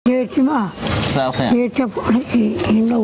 geetimaha Saaqeen. geedka indhow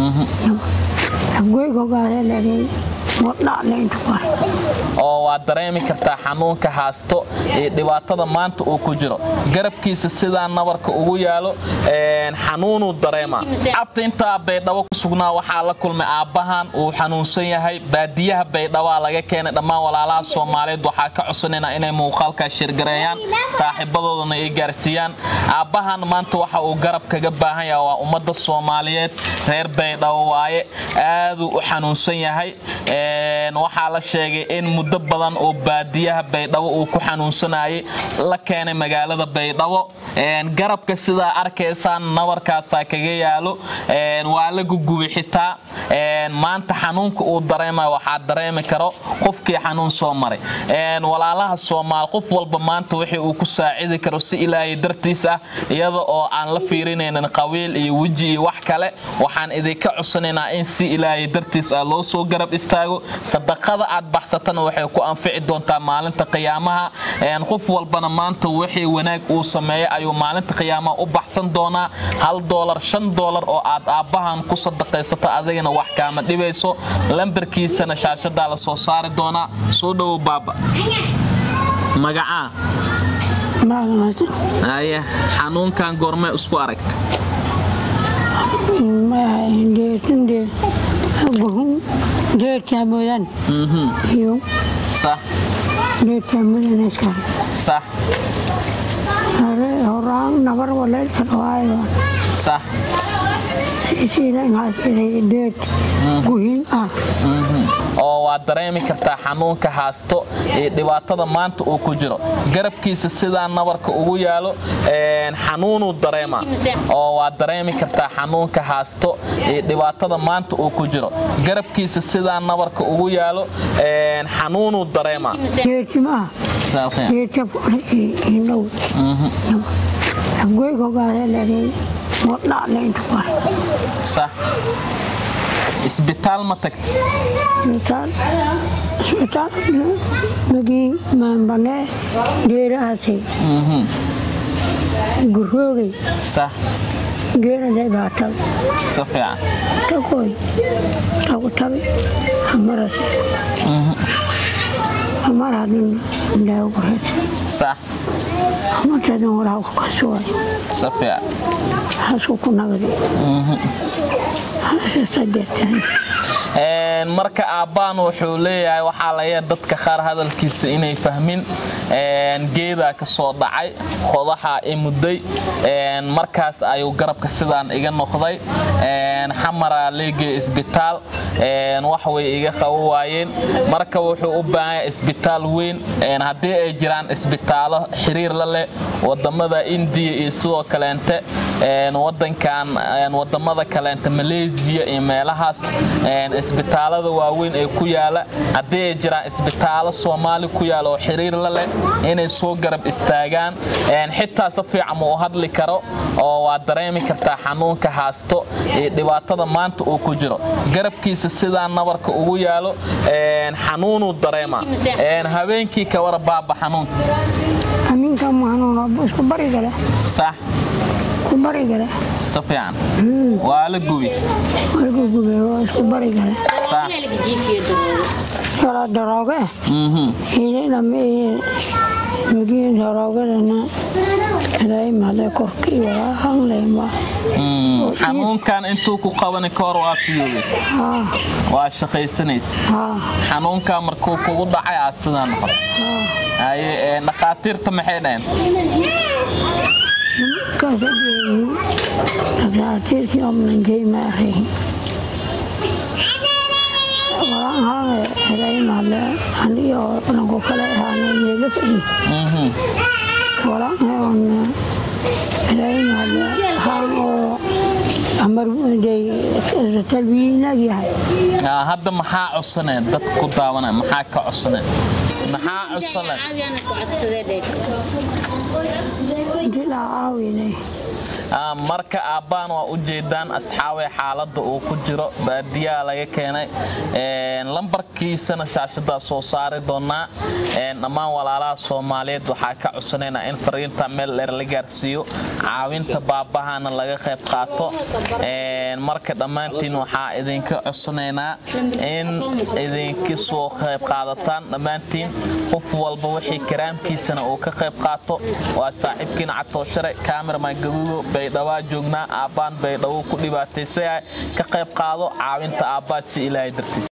goygogaaleeladhay wadhacleynta qore oo waad dareemi kartaa xanuunka haasto iyo dhibaatada maanta uu ku jiro garabkiisa sidaa nabarka ugu yaalo een, xanuunuu dareema cabta intaa baydhabo ku sugnaa waxaa la kulmay aabbahan uu xanuunsan yahay baadiyaha baydhabaa laga keenay dhammaan walaalaha soomaaliyeed waxaa ka codsanayna inay muuqaalkaa shirgareeyaan saaxiibadoodana ay gaarsiiyaan aabbahan maanta waxa uu garab kaga baahan yahay waa ummadda soomaaliyeed reer baydhabo waaye aaduu u xanuunsan yahay Een, waxaa la sheegay in muddo badan oo baadiyaha baydhabo uu ku xanuunsanayay la keenay magaalada baydhabo Een, garabka sidaa arkaysaan nabarkaasaa kaga yaalo Een, waa la gugubay xitaa Een, maanta xanuunka uu dareemayo waxaa dareemi karo qofkii xanuun soo maray Een, walaalaha soomaal qof walba maanta wixii uu ku saacidi karo si ilaahay dartiis ah iyada oo aan la fiirinaynin qabiil iyo weji iyo wax kale waxaan idinka codsanaynaa in si ilaahay dartiis ah loo soo garab istaago sadaqada aad baxsatana waxay ku anfici doontaa maalinta qiyaamaha Een, qof walbana maanta wixii wanaag uu sameeyo ayuu maalinta qiyaamaha u baxsan doonaa hal doolar shan doolar oo aad aabbahan ku sadaqaysato adigana wax kaama dhibayso lambarkiisana shaashadaa la soo saari doonaa soo dhowow baaba magacaa maagamaas aye xanuunkan goormee isku aragta geetinde guhun geedkaa mudan iyo sax geedkaa mudan iskale sax hore horaan nabar waleedka dhawaayo sax sidainhaasiday geed guhin ah oo waad dareemi kartaa xanuunka haasto iyo dhibaatada maanta uu ku jiro garabkiisa sidaa nabarka ugu yaalo een, xanuunuu dareema oo waad dareemi kartaa xanuunka haasto iyo dhibaatada maanta uu ku jiro garabkiisa sidaa nabarka ugu yaalo een, xanuunuu dareema geetimaha Saaqeen. geedka indhow goygogaaleeladhay wadhacleynta qore sax isbitaal ma tagta isbitaal isbitaal magii maanbanee geerahaasay guroogay sax geeraday baa tabi si fiican takoy tagu tabi hamarase hamar hadin indhaagu kureysa sax hamartadan walaa ku kasuway si fiican hasku ku nagdi hasasadeertan Een, marka aabbaan wuxuu leeyahay waxaa laga dadka qaar hadalkiisa inay fahmin Een, geedaa ka soo dhacay qodaxa i mudday Een, markaas ayuu garabka sidaan iga noqday Een, xamaraa leegay isbitaal Een, wax way iga qabo waayeen marka wuxuu u baahan yahay isbitaal weyn Een, haddii ay jiraan isbitaalo xiriir la leh wadamada indiya iyo sidoo kaleente Een, wadankan een, wadamada kaleente malaysia iyo meelahaas een, isbitaalada waaweyn ee ku yaala haddii ay jiraan isbitaalo soomaali ku yaala oo xiriir la leh inay soo garab istaagaan Een, xitaa si fiican ma u hadli karo oo waad dareemi kartaa xanuunka haasto iyo dhibaatada maanta uu ku jiro garabkiisa sidaa nabarka ugu yaalo een, xanuunuu dareema Een, habeenkii ka wara baaba xanuun aminka mahanuun isku barigale sax ku barigale si fiican waa la gubi markuu gubay waa isku barigale sax kala darooge mhm hiilinama magiin daroogadana ilaymade korkii walaa hangleyma Mm, xanuunkan intuu ku qabani ka hor waa fiyoobay haa waa shaqaysanaysa haa xanuunkan markuu kugu dhacay aa sidaa noqon haye ee, dhakhaatiirta maxay dhaheen kasadeeyi dhakhaatiirkii omnankey maahay walaan haange ilaymade aniyo dhanku kale ahaane meelo fadhi Mhm. walaan heona ilaymade haan oo amarday talwiinag yahay Aa, hadda maxaa codsaneen dad ku daawanaya maxaa ka codsaneen maxaa codsaneen intii laa caawinay marka aabbaan waa u jeedaan asxaabee xaaladda uu ku jiro baadiyaha laga keenay lambarkiisana shaashadaa soo saari doonaa dhammaan walaalaha soomaaliyeed waxaa ka codsanaynaa in fariinta meel dheer la gaarsiiyo caawinta baabahana laga qayb qaato marka dhammaantiin waxaa idinka codsanaynaa in idinka soo qayb qaadataan dhammaantiin qof walba wixii karaamkiisana uu ka qayb qaato waa saaxiibkiina catooshare kaamirman gaduudo baydhawaa joognaa aabbaan baydhabo ku dhibaataysaya ka qayb qaado caawinta aabbaa si ilaahay dartiis